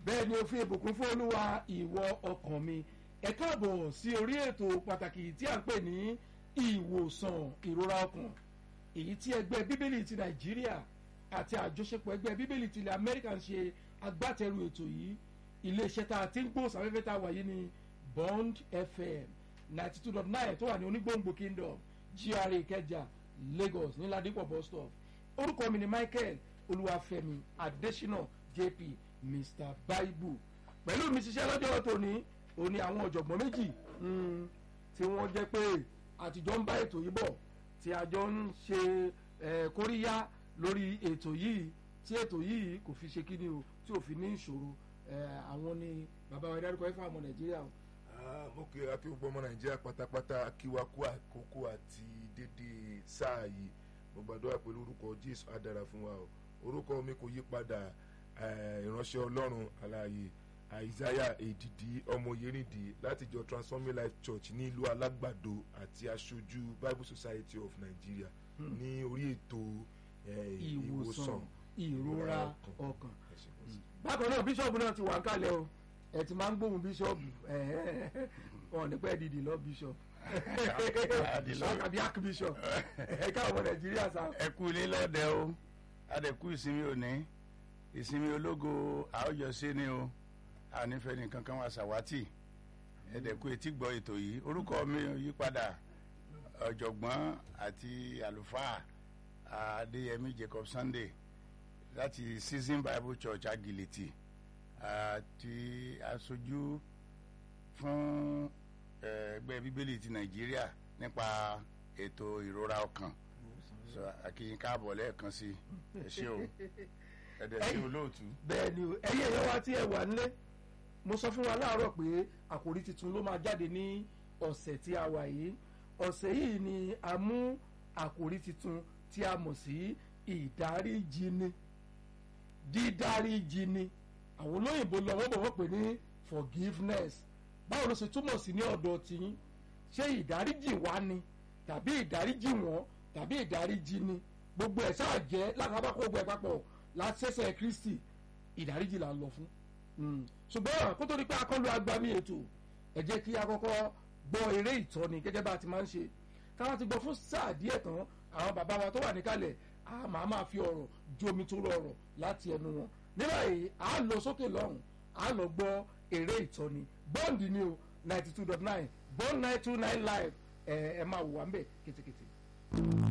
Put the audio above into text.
bẹ́ẹ̀ ni o fi ìbùkún fún olúwa ìwọ ọkàn mi ẹ káàbọ̀ sí orí ètò pàtàkì tí a ń pè ní ìwòsàn ìrora ọkàn èyí tí ẹgbẹ́ bíbélì ti nàìjíríà àti àjọṣepọ̀ ẹgbẹ́ bíbélì ti ilẹ̀ amẹ́ríkà ń ṣe agbátẹrù ètò yìí iléeṣẹ́ tá a ti ń gbóòsàn afẹ́fẹ́ tá a wà yìí ní bond fm ninety two dot nine tó wà ní onígbòǹgbò kingdom gra ìkẹjà lagos ní ládìpọ̀ bus stop orúkọ mi ni michael olúwàfẹ́mi adésínà jp mr bible pẹ̀lú mi ṣiṣẹ́ lọ́jọ́ tòní òní àwọn ọ̀jọ̀gbọ́n méjì tí wọ́n jẹ́ pé àtijọ́ ń bá ètò yìí bọ̀ tí a jọ ń ṣe kóríyá lórí ètò yìí tí ètò yìí kò fi ṣe kíni o tí ò fi ní ìṣòro àwọn ni bàbá wa dárúkọ ẹ̀fọ́ àmọ́ nàìjíríà o. mo kí akí gbogbo ọmọ nàìjíríà pátápátá akíwakú àkókò àti dédé sáà yìí mo gbàdúrà pẹ̀lú orúkọ jésù á dára fún wa o orúkọ mi kò yí padà ìránṣẹ́ ọlọ́run aláàyè àìsáyà èdìdí ọmọ yerindi láti jọ transforming life church ní ìlú alágbàdo àti aṣojú bible society of nigeria ní orí ètò ìwòsàn ìrora ọkàn bákan náà bíṣọ̀bù náà ti wà ń kalẹ̀ o ẹ ti máa ń gbóhùn bíṣọ̀bù wọn ní pẹ́ dìdì lọ bíṣọ̀bù àbí archbishop ẹ káwọn nàìjíríà sá. ẹ kú ilé lọ́dẹ o adẹ̀kú ìsinmi òní ìsinmi ológo àójọsí ni o ànífẹ́ nìkan kan wá sàwátì ẹ̀dẹ̀kú etí gbọ́ ètò yìí orúkọ mi yípadà ọ̀jọ̀gbọ́n àti àlùfáà adéyẹmí jacob sunday láti season bible church agility àti aṣojú fún ẹgbẹ́ bíbélì ti nàìjíríà nípa ètò ìrora ọkàn akíyín káàbọ̀ lẹ́ẹ̀kan sí ẹ ṣé o ẹ̀dẹ̀ sí olóòtú. bẹ́ẹ̀ ni o ẹ̀yin èèyàn wa tí ẹ wà nílé mo sọ fún wa láàárọ̀ pé àkòrí tuntun ló máa jáde ní ọ̀sẹ̀ tí a wà yìí ọ̀sẹ̀ yìí ni a mú àkòrí tuntun tí a mọ̀ sí ìdáríjini dídáríjini àwọn olóyìnbó lọ́wọ́ bọ̀ wọ́n pè ní forgiveness báwo ló ṣe túmọ̀ sí ní ọ̀dọ̀ tiyín ṣé ìdáríjì wá ni tàbí ìdáríjì wọ́n tàbí ìdáríjì ni gbogbo ẹ̀ sáà jẹ́ lákàbá kó gbogbo ẹ̀ papọ̀ lásẹ̀sẹ̀ kristi ìdáríjì là ń lọ fún ṣùgbọ́n kó tó di pé akọ́lu agbami ètò ẹ jẹ́ kí a kọ́kọ́ gbọ́ eré ìtọ́ni gẹ́gẹ́ bá a ti máa ń ṣe káwọn ti gbọ́ fún sáà díẹ̀ tán àwọn bàbá wa tó wà níkàlẹ̀ a máa máa fi ọ̀rọ̀ jomi tó rọrọ̀ láti ẹnu wọn nígbà yìí a lọ sókè lọ́hùn a lọ gbọ́ eré ìtọ́ni bọ́ǹdì ni o ninety two dot nine bọ́ǹd nine two nine live ẹ ẹ máa wò wá ń bẹ̀ kétékété.